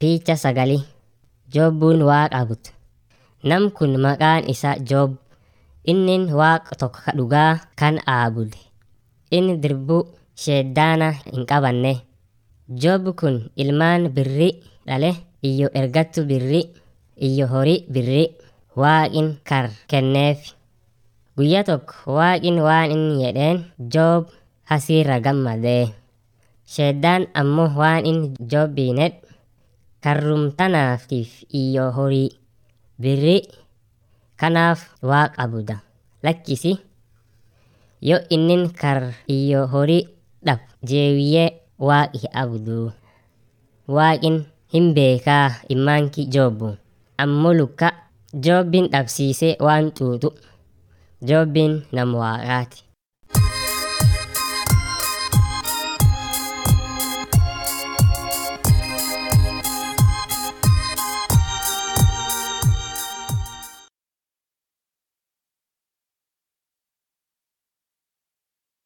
Picha sagali Joobbuun waaqa abut. Nam kun maqaan isaa Joob. Innin waaqa tokko ka dhugaa kan aabude. Inni dirbuu sheeddaana hin qabanne. Joob kun ilmaan birri dhale iyyo ergattu birri iyyo horii birri waaqin kar kenneef. Guyyaa tokko waaqin waan inni jedheen Joob hasiirra gammadee. Sheeddaan ammoo waan inni Joobbiin jedhe karrumtanaatiif iyyo horii birri kanaaf waaqa abuda. Lakkisi yoo innin kar iyyo horii dhab jeebiyyee waaqi abuduu. Waaqin hin beekaa ilmaanki Joobbu ammoo lukka Joobbin dhabsiisee waan xuuxu. Joobbiin nama waaqaati.